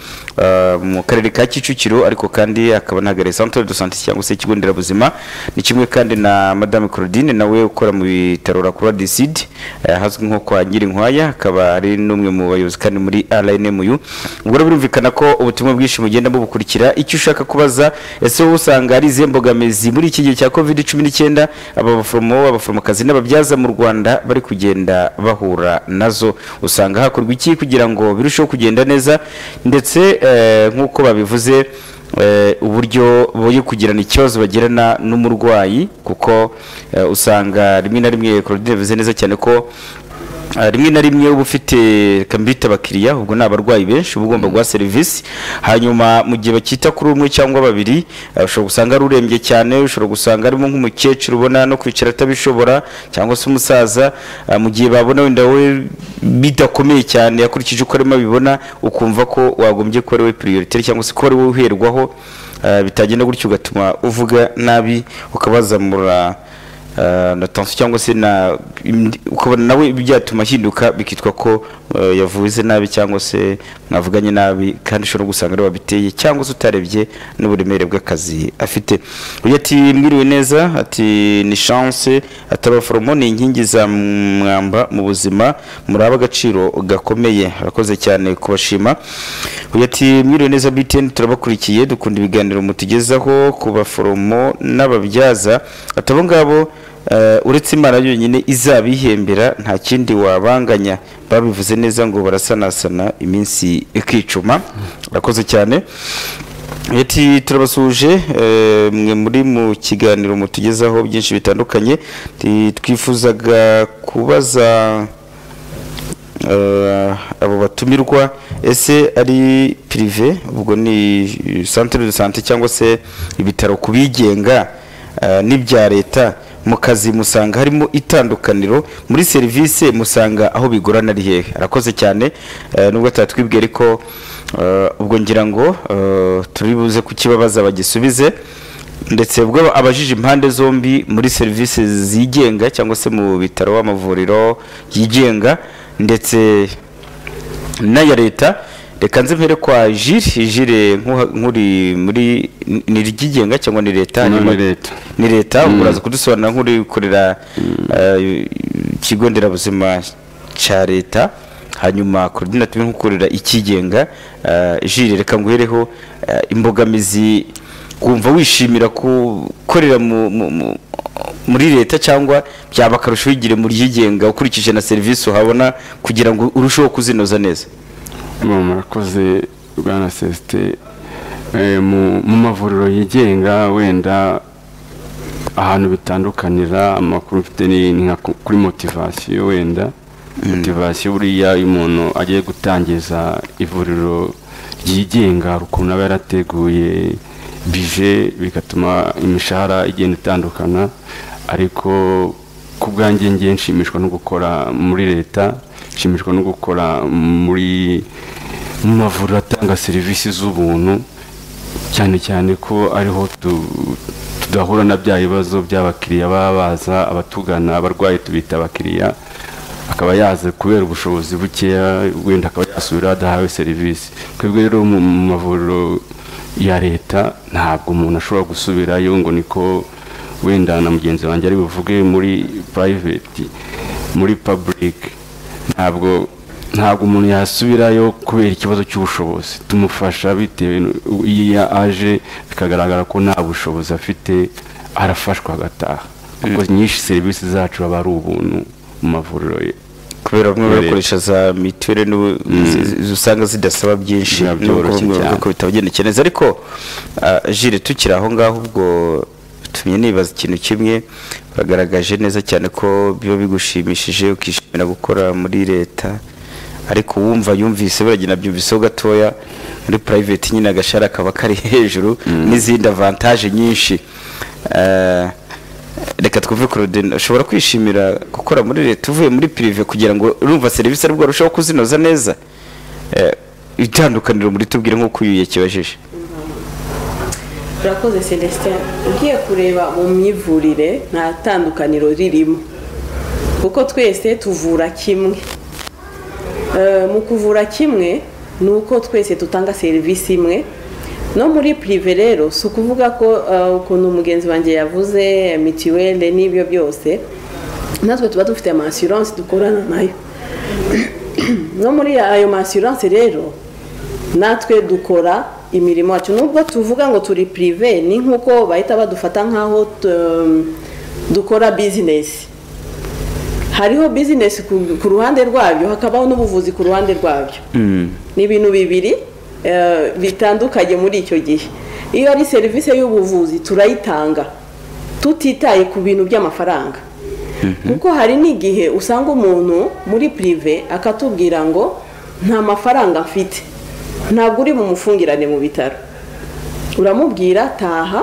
mu karere ka Kicukiro ariko kandi akaba anahagarariye Centre de Santé cyangwa se ikigo nderabuzima ni kimwe kandi na Madame Claudine nawe ukora mu bitaro la Croix du Sud eh, ahazwi nko kwa Nyirinkwaya akaba ari n'umwe mu bayobozi kandi muri RNMU ubwo rero birumvikana ko ubutumwa bwinshi mugenda mubukurikira icyo ushaka kubaza ese wowe usanga ari izihe mbogamizi muri iki gihe cya covid 19 aba baforomo abaforomokazi n'ababyaza mu Rwanda bari kugenda bahura nazo usanga hakorwa iki kugira ngo birusheho kugenda neza ndetse eh, nk'uko babivuze eh, uburyo buri kugirana ikibazo bagirana n'umurwayi kuko eh, usanga rimwe na rimwe Claudine yavuze neza cyane ko Ah, rimwe na rimwe uba ufite kambita abakiriya ubwo ni abarwayi benshi uba ugomba guha serivisi hanyuma mu gihe bakita kuri umwe cyangwa babiri ah, ushobora gusanga ari urembye cyane ushobora gusanga arimo nk'umukecuru ubona no kwicara atabishobora cyangwa se umusaza ah, mu gihe babona wenda we bidakomeye cyane yakurikije uko arimo abibona ukumva ko wagombye kuba ari we prioritaire cyangwa se ko ari we uherwaho ah, bitagenda gutyo ugatuma uvuga nabi ukabazamura Uh, na tension cyangwa se na im- ukabona nawe byatuma ahinduka bikitwa ko uh, yavuze nabi cyangwa se mwavuganye nabi kandi ushobora gusanga ariwe wabiteye cyangwa se utarebye n'uburemere bw'akazi afite uyu ati mwiriwe neza ati ni chance ati abaforomo ni inkingi za mwamba mu buzima muri agaciro gakomeye arakoze cyane kubashima uyu ati mwiriwe neza BTN turabakurikiye dukunda ibiganiro mutugezaho ku baforomo n'ababyaza ati abo ngabo eh, uretse imana yonyine izabihembera nta kindi wabanganya babivuze neza ngo barasanasana iminsi ikicuma arakoze cyane ati turabasuje mwe muri mu kiganiro mutugezaho byinshi bitandukanye Ti- twifuzaga kubaza eh, abo batumirwa ese ari pirive ubwo ni centre de santé cyangwa se ibitaro ku bigenga eh, n'ibya leta mu kazi musanga harimo itandukaniro muri serivisi musanga aho bigorana ari hehe arakoze cyane eh, nubwo atatwibwiye ariko eh, ubwo ngira ngo eh, turi buze kukibabaza bagisubize ndetse ubwo abajije impande zombi muri serivisi zigenga cyangwa se mu bitaro amavuriro yigenga ndetse n'aya leta reka nze mpere kwa jire jire nkuha- nk'uri muri ni iryigenga cyangwa ni leta No, ni Hanyuma- leta. ni leta uraza kudusobanurira nk'uri gukorera eh, ikigo nderabuzima cya leta hanyuma korodinatire nk'ukorera ikigenga eh, jire reka nguhereho eh, imbogamizi kumva wishimira gukorera mu- mu- mu- muri leta cyangwa byaba akarusho wigire mu ryigenga ukurikije na serivisi uhabona kugira ngo urusheho kuzinoza neza Mu- murakoze bwana sesite Eh, mu mu mavuriro yigenga wenda ahantu bitandukanira amakuru mfite ni ni nka ku- kuri motivasiyo wenda motivasiyo buriya iyo umuntu agiye gutangiza ivuriro ryigenga hari ukuntu aba yarateguye bije bigatuma imishahara igenda itandukana ariko ku bwanjye ngiye nshimishwa no gukora muri leta nshimishwa no gukora muri mu mavuriro atanga serivisi z'ubuntu cyane cyane ko ariho tu- tudahura na bya bibazo by'abakiriya baba baza abatugana abarwayi tubita abakiriya akaba yaza kubera ubushobozi bukeya wenda akaba yasubira adahawe serivisi twebwe rero mu mu mavuriro ya leta ntabwo umuntu ashobora gusubirayo ngo niko wenda na mugenzi wanjye ari buvuge muri private muri public ntabwo ntabwo umuntu yasubirayo kubera ikibazo cy'ubushobozi tumufasha bitewe n- iyo aje bikagaragara ko nta bushobozi afite arafashwa agataha kuko nyinshi serivisi zacu aba ari ubuntu mu mavuriro ye kubera bamwe Leta. bakoresha za mituweli n'ubu- zi- zi- usanga zidasaba byinshi Biba n'ubwo byoroshye bamwe bavuga cyane. ko bitabagendekeye neza ariko ah, jire tukiri aho ngaho ubwo tumye nibaza ikintu kimwe bagaragaje neza cyane ko biba bigushimishije ukishimira gukora muri leta ariko wumva yumvise buragenda byumviseho gatoya muri private nyine agashara kaba kari hejuru n'izindi avantaje nyinshi Ah, reka twumve korodina ushobora kwishimira gukora muri leta uvuye muri pirive kugira ngo urumva serivisi ari arushaho kuzinoza neza Eh, itandukaniro muri tubwire nk'uko uyu yakibajije urakoze celestin ugiye kureba mu myivurire nta tandukaniro ririmo kuko twese tuvura kimwe Eh, mu kuvura kimwe ni uko twese dutanga serivisi imwe no muri pirive rero si ukuvuga ko eh, ukuntu mugenzi wanjye yavuze eh, mituweli n'ibyo byose natwe tuba dufite ama assurance dukorana nayo no muri ayo ma assurance rero natwe dukora imirimo yacu nubwo tuvuga ngo turi pirive ni nk'uko bahita badufata nk'aho tu- dukora bizinesi hariho bizinesi ku- ku ruhande rwabyo hakabaho n'ubuvuzi ku ruhande rwabyo ni ibintu bibiri eh, bitandukanye muri icyo gihe iyo ari serivisi y'ubuvuzi turayitanga tutitaye ku bintu by'amafaranga kuko hari n'igihe usanga umuntu muri pirive akatubwira ngo nta mafaranga mfite ntabwo uri bumufungirane mu bitaro uramubwira taha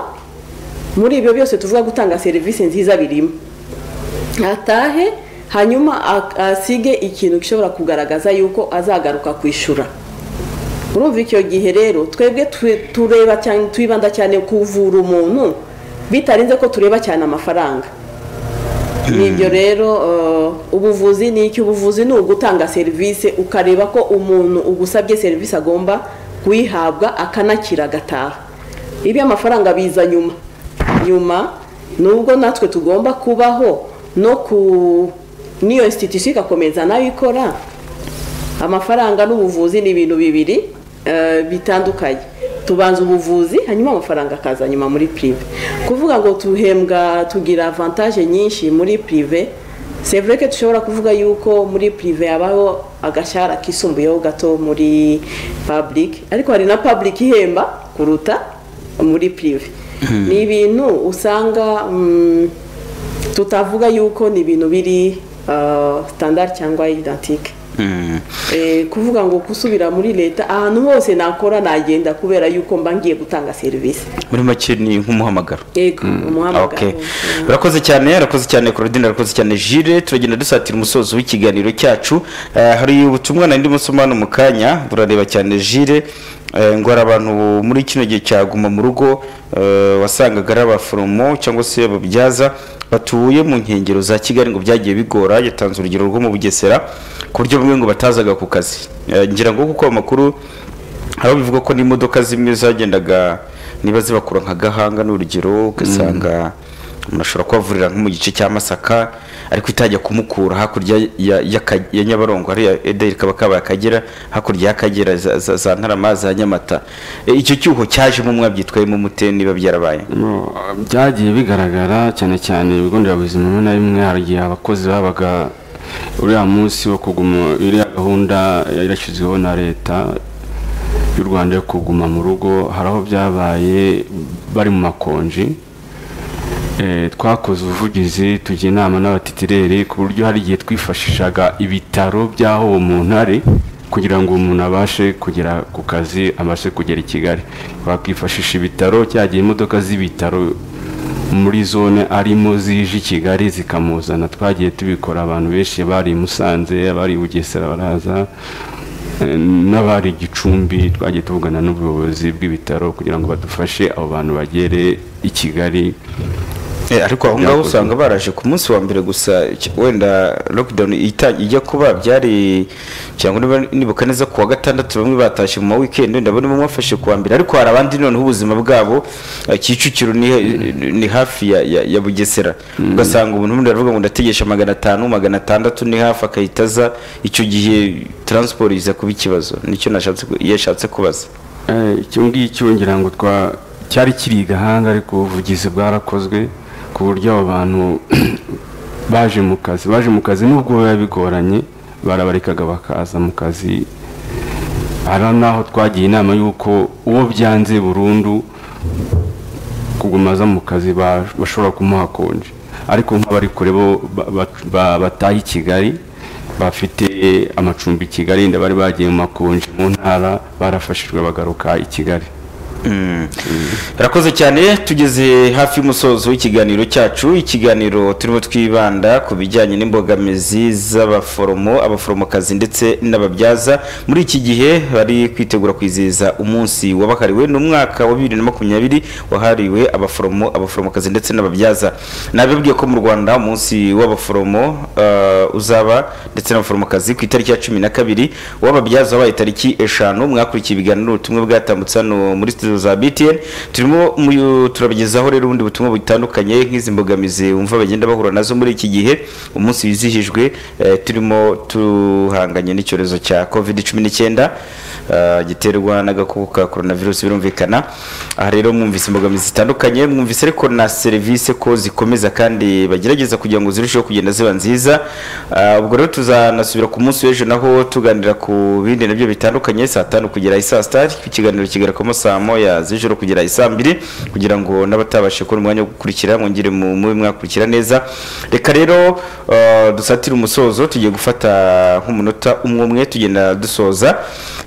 muri ibyo byose tuvuga gutanga serivisi nziza birimo atahe hanyuma a- asige ikintu gishobora kugaragaza yuko azagaruka kwishyura urumva icyo gihe rero twebwe tu- tureba cyane twibanda cyane kuvura umuntu bitarenze ko tureba cyane amafaranga nibyo rero eh, ubuvuzi ni iki ubuvuzi ni ugutanga serivisi ukareba ko umuntu ugusabye serivisi agomba kuyihabwa akanakira agataha iby'amafaranga biza nyuma nyuma nubwo natwe tugomba kubaho no ku n'iyo institution igakomeza nayo ikora amafaranga n'ubuvuzi ni ibintu bibiri eh, bitandukanye tubanza ubuvuzi hanyuma amafaranga akaza nyuma muri pirive kuvuga ngo tuhembwa tugira avantage nyinshi muri pirive sevure ko dushobora kuvuga yuko muri pirive habaho agashahara kisumbuyeho gato muri public ariko hari na public ihemba kuruta muri pirive ni ibintu usanga mm, tutavuga yuko ni ibintu biri sitandari cyangwa idantike Eh, kuvuga ngo gusubira muri leta ahantu hose nakora nagenda kubera yuko mba ngiye gutanga serivisi muri make ni nk'umuhamagaro yego umuhamagaro Okay. urakoze cyane urakoze cyane claudine urakoze cyane jire turagenda dusatira umusozo w'ikiganiro cyacu Eh, hari ubutumwa nari ndimo nsoma hano mu kanya burareba cyane jire eh, ngo hari abantu muri kino gihe cya guma mu rugo eh, wasangaga ari abaforomo cyangwa se ababyaza batuye mu nkengero za kigali ngo byagiye bigora yatanze urugero rwo mu bugesera ku buryo bumwe ngo batazaga ku kazi Eh, ngira ngo kuko amakuru aho bivuga ko n'imodoka zimwe zagendaga niba zibakura nka gahanga n'urugero ugasanga umuntu ashobora kubavurira nko mu gice cya masaka ariko itajya kumukura hakurya ya, ya, Ka- ya nyabarongo hariya ederi kaba kabaye akagera hakurya y'akagera za, za, za ntarama za nyamata E, icyo cyuho cyajemo mwabyitwayemo mute niba byarabaye No, byagiye bigaragara cyane cyane ibigo nderabuzima bimwe na bimwe hari igihe abakozi babaga uriya munsi wo kuguma iriya gahunda yarashyizweho na leta y'u rwanda yo kuguma mu rugo hari aho byabaye bari mu makonji Eh, twakoze ubuvugizi tujya inama n'abatitireri ku buryo hari igihe twifashishaga ibitaro by'aho uwo muntu ari kugira ngo umuntu abashe kugera ku kazi abashe kugera i kigali bakifashisha ibitaro cyagiye imodoka z'ibitaro muri zone arimo zije i kigali zikamuzana twagiye tubikora abantu benshi bari i musanze abari i bugesera baraza eh, n'abari i gicumbi twagiye tuvugana n'ubuyobozi bw'ibitaro kugira ngo badufashe abo bantu bagere i kigali E, ariko aho ngaho Byakozwe. usanga baraje ku munsi wa mbere gusa icyo- wenda lockdown ita- ijya kuba byari cyangwa niba nibuka neza ku wa gatandatu bamwe batashye mu ma weekend ndabona bamwe bafashe ku wa mbere ariko hari abandi noneho ubuzima bwabo eh, kicukiro ni, ni hafi ya, ya, ya bugesera ugasanga umuntu ubundi aravuga ngo ndategesha magana atanu magana atandatu ni hafi akahita aza icyo gihe transport iza kuba ikibazo nicyo nashatse ku- yashatse kubaza Eh, icyo ngicyo ngira ngo twa cyari kiri i gahanga ariko ubuvugizi bwarakozwe ku buryo abo bantu baje mu kazi baje mu kazi nubwo biba bigoranye barabarekaga bakaza mu kazi hari n'aho twagiye inama y'uko uwo byanze burundu kugumaza mu kazi ba- bashobora kumuha konje ariko nk'abari kure bo ba- ba- ba- bataha i kigali bafite amacumbi i kigali inda bari bagiye mu makonje mu ntara barafashijwe bagaruka i kigali Rakoze cyane tugeze hafi y'umusozo w'ikiganiro cyacu ikiganiro turimo twibanda ku bijyanye n'imbogamizi z'abaforomo abaforomokazi ndetse n'ababyaza muri iki gihe bari kwitegura kwizihiza umunsi wabahariwe n'umwaka wa bibiri na makumyabiri wahariwe abaforomo abaforomokazi ndetse n'ababyaza nabibwiye ko mu Rwanda umunsi w'abaforomo eh, uzaba ndetse n'abaforomokazi ku itariki ya cumi na kabiri uw'ababyaza wabaye tariki eshanu mwakurikiye ibiganiro ubutumwa bwatambutse hano muri studio za btn turimo mu- turabagezaho rero ubundi butumwa butandukanye nk'izi mbogamizi wumva bagenda bahura nazo muri iki gihe umunsi wizihijwe eh, turimo tuhanganye n'icyorezo cya covid cumi n'icyenda eh, giterwa n'agakoko ka coronavirus birumvikana aha rero mwumvise imbogamizi zitandukanye mwumvise ariko na serivisi ko zikomeza kandi bagerageza kugira ngo zirusheho kugenda ziba nziza Ah, ubwo rero tuzanasubira ku munsi w'ejo naho tuganira ku bindi nabyo bitandukanye saa tanu kugera isaa sita ikiganiro kigaruka mo saa moya z'ijoro kugera isaa mbiri kugira ngo n'abatabasha kubona umwanya wo gukurikira mwongere mu mube mwakurikira neza reka rero ah, dusatire umusozo tugiye gufata nk'umunota umwe umwe tugenda dusoza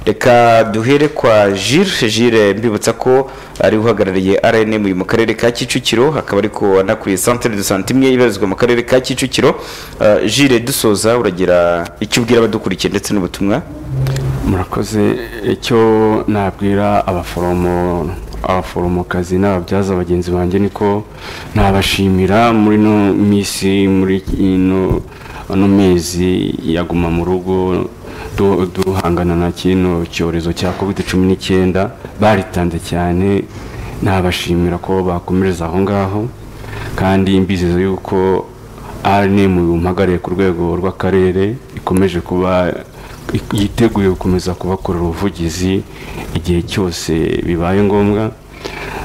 reka duhere kwa jire jire mbibutsa ko ari uhagarariye rnm uyu mu karere ka kicukiro akaba ariko anakuriye centre de santé imwe ibarizwa mu karere ka kicukiro Ah, jire dusoza uragira icyo ubwira abadukurikiye ndetse n'ubutumwa murakoze icyo nabwira abaforomo abaforomokazi n'ababyaza bagenzi banjye niko nabashimira muri ino minsi muri ino ano mezi yaguma mu rugo du- duhangana na kino cyorezo cya covid cumi n'icyenda baritanze cyane nabashimira ko bakomereza aho ngaho kandi mbizeza yuko rnm bumpagariye ku rwego rw'akarere ikomeje kuba yiteguye gukomeza kubakorera ubuvugizi igihe cyose bibaye ngombwa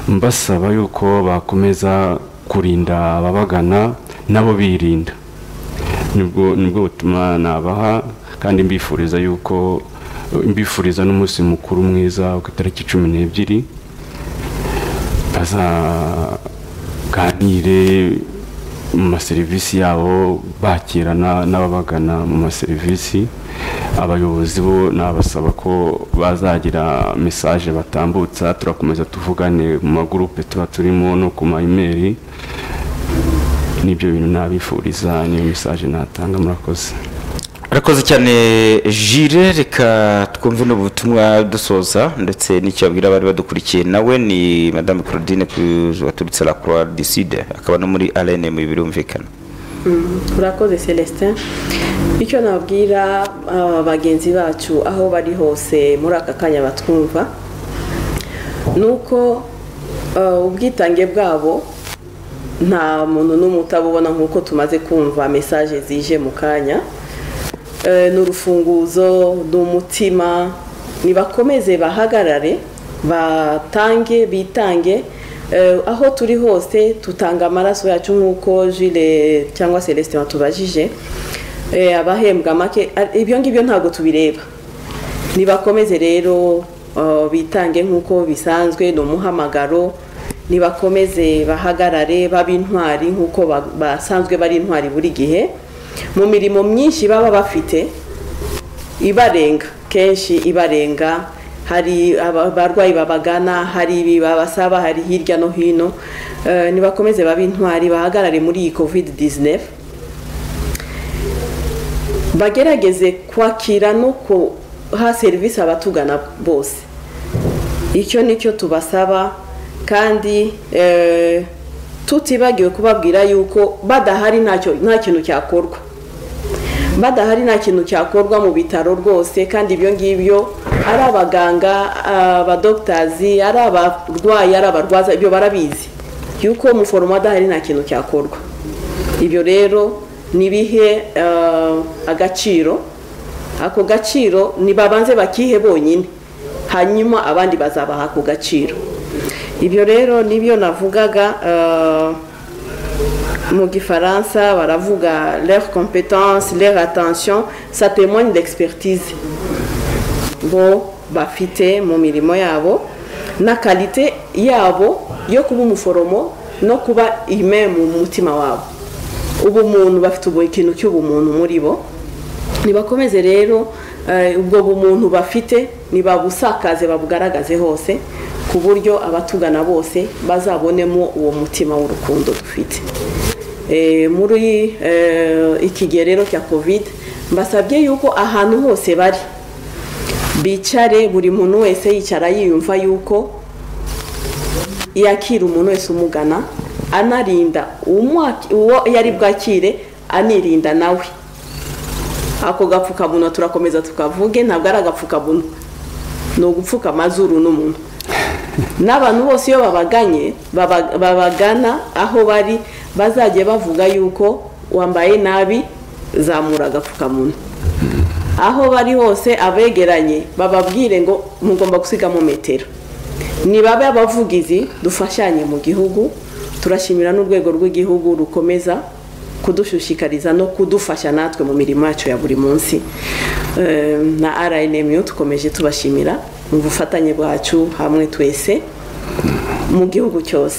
mbasaba yuko bakomeza kurinda ababagana nabo birinda nibwo nibwo butumwa nabaha kandi mbifuriza yuko mbifuriza n'umunsi mukuru mwiza ku itariki cumi n'ebyiri bazaganire mu maserivisi yabo bakirana n'ababagana mu maserivisi abayobozi bo nabasaba ko bazagira mesaje batambutsa turakomeza tuvugane mu magurupe tuba turimo no ku mayimeri n'ibyo bintu nabifuriza niyo mesaje natanga murakoze arakoze cyane jire reka twumve n'ubutumwa dusoza ndetse n'icyo abwira abari badukurikiye nawe ni madame claudine waturutse la croix du sud akaba no muri arene mu birumvikana urakoze celestin icyo nabwira bagenzi bacu aho bari hose muri aka kanya batwumva ni uko ubwitange bwabo nta muntu n'umwe utabubona nk'uko tumaze kumva mesaje zije mu kanya ni urufunguzo ni umutima nibakomeze bahagarare batange bitange aho turi hose tutanga amaraso yacu nk'uko jire cyangwa celestin batubajije abahembwa make ibyo ngibyo ntabwo tubireba nibakomeze rero bitange nk'uko bisanzwe ni umuhamagaro nibakomeze bahagarare babe intwari nk'uko basanzwe bari intwari buri gihe mu mirimo myinshi baba bafite ibarenga kenshi ibarenga hari abarwayi babagana hari ibi babasaba hari hirya no hino ntibakomeze babe intwari bahagarare muri iyi covid 19 bagerageze kwakira no guha serivisi abatugana bose icyo nicyo tubasaba kandi tutibagiwe kubabwira yuko badahari nta kintu cyakorwa badahari nta kintu cyakorwa mu bitaro rwose kandi ibyo ngibyo ari abaganga abadogitazi ari abarwayi ari abarwaza ibyo barabizi yuko umuforomo adahari nta kintu cyakorwa ibyo rero nibihe agaciro ako gaciro nibabanze bakihe bonyine hanyuma abandi bazabaha ako gaciro ibyo rero nibyo navugaga mu gifaransa baravuga leur compétence leur attention ça témoigne d'expertise bo bafite mu mirimo yabo na kalite yabo yo kuba umuforomo no kuba ime mu mutima wabo ubumuntu bafite ikintu cy'ubumuntu muri bo ntibakomeze rero ubwo bumuntu bafite ntibabusakaze babugaragaze hose ku buryo abatugana bose bazabonemo uwo mutima w'urukundo dufite muri ikigero rero cya covid mbasabye yuko ahantu hose bari bicare buri muntu wese yicara yiyumva yuko yakira umuntu wese umugana anarinda uwo yari bwakire anirinda nawe ako gapfukamunwa turakomeza tukavuge ntabwo ari agapfukamunwa ni ugupfuka amazuru n'umuntu n'abantu bose iyo babaganye babagana aho bari bazajya bavuga yuko wambaye nabi zamura agapfukamunwa aho bari hose abegeranye bababwire ngo mugomba gusigamo metero nibabe abavugizi dufashanye mu gihugu turashimira n'urwego rw'igihugu rukomeza kudushishikariza no kudufasha natwe mu mirimo yacu ya buri munsi na rnmu tukomeje tubashimira mu bufatanye bwacu hamwe twese mu gihugu cyose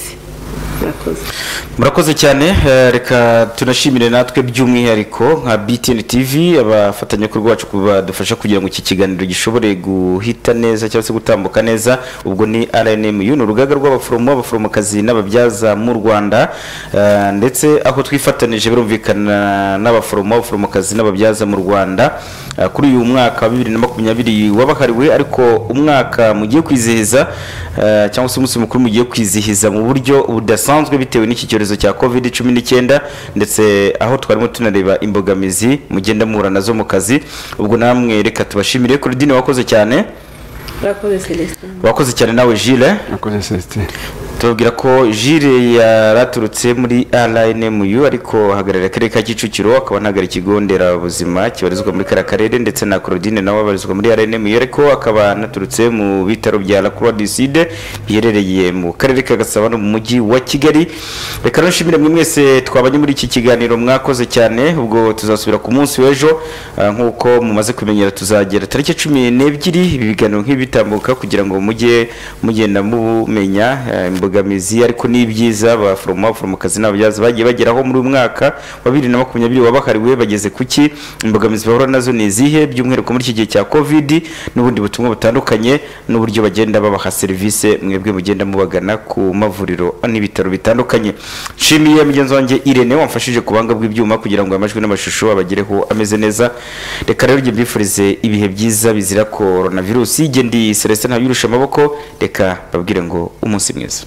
murakoze cyane reka tunashimire natwe by'umwihariko nka btn tv abafatanyabikorwa bacu badufasha kugira ngo iki kiganiro gishobore guhita neza cyangwa se gutambuka neza ubwo ni rnmu ni urugaga rw'abaforomo abaforomokazi n'ababyaza mu rwanda ndetse aho twifatanije birumvikana n'abaforomo abaforomokazi n'ababyaza mu rwanda kuri uyu mwaka wa bibiri na makumyabiri wabahariwe ariko umwaka mugiye kwizihiza cyangwa se umunsi mukuru mugiye kwizihiza mu buryo budasanzwe bitewe n'iki cyorezo cya covid cumi n'icyenda ndetse aho twarimo tunareba imbogamizi mugenda muhura nazo mu kazi ubwo namwe reka tubashimire kurudine wakoze cyane wakoze cyane nawe jile murakoze celestin tubabwira ko jire yaraturutse muri rnmu ariko ahagarariye akarere ka kicukiro akaba anahagarariye ikigo nderabuzima kibarizwa muri kariya karere ndetse na claudine nawe abarizwa muri rnmu ariko akaba anaturutse mu bitaro bya la croix du sud biherereye mu karere ka gasabo no mu mujyi wa kigali reka nshimire mwe mwese twabanye muri iki kiganiro mwakoze cyane ubwo tuzasubira ku munsi w'ejo nk'uko mumaze kumenyera tuzagera tariki cumi n'ebyiri ibi biganiro nk'ibitambuka kugira ngo mujye mugenda mumenya imboga imbogamizi ariko n'ibyiza abaforomo abaforomokazi n'ababyaza bagiye bageraho muri uyu mwaka wa bibiri na makumyabiri wabahariwe bageze ku ki imbogamizi bahura nazo ni izihe by'umwihariko muri iki gihe cya covid n'ubundi butumwa butandukanye n'uburyo bagenda babaha serivisi mwebwe mugenda mubagana ku mavuriro n'ibitaro bitandukanye nshimiye mugenzi wanjye irene wamfashije ku buhanga bw'ibyuma kugira ngo amajwi n'amashusho abagereho ameze neza reka rero njye mbifurize ibihe byiza bizira korona virusi jye ndi celestin ntabwo amaboko reka babwire ngo umunsi mwiza